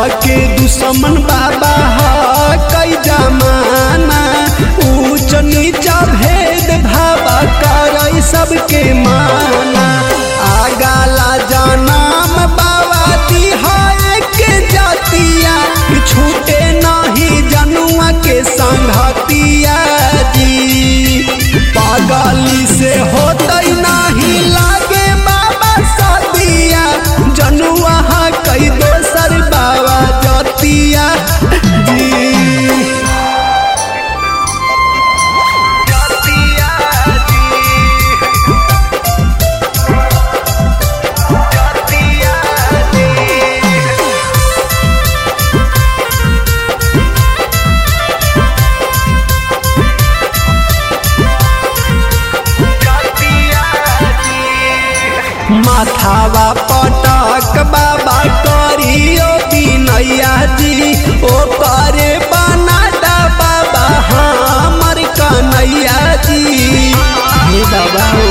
के दुश्मन बाबा ह कई जमाना ऊंच नीचा भेद भावा कर सबके माना आगाला जनाम बाबा दिहाए के जातिया छूटे नहीं जनुआ के संघतिया जी पागली से होतई नहीं लागे बाबा सदिया जनुआ हा कई दोसर बाबा जतिया जी माथावा पटक बाबा करियो बिनैया जी ओ करे बनाता बाबा हमर कन्हैया जी हे बाबा